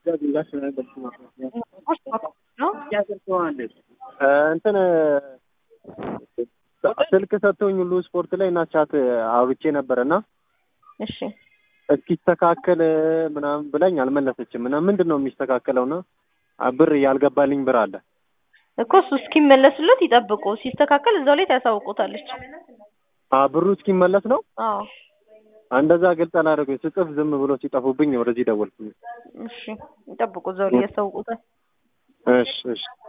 እንትን ስልክ ሰጥቶኝ ሁሉ ስፖርት ላይ እና ቻት አውርቼ ነበር እና እሺ እስኪስተካከል ምናምን ብላኝ አልመለሰችም። እና ምንድን ነው የሚስተካከለው? እና ብር ያልገባልኝ ብር አለ እኮ እሱ እስኪመለስለት ይጠብቁ። ሲስተካከል እዛው ላይ ታሳውቁታለች። አ ብሩ እስኪመለስ ነው። አዎ እንደዛ ግልጽ አላደረጉኝ። ስጽፍ ዝም ብሎ ሲጠፉብኝ ወደዚህ ደወልኩኝ። እሺ ይጠብቁ፣ እዛው ላይ ያሳውቁታል። እሺ እሺ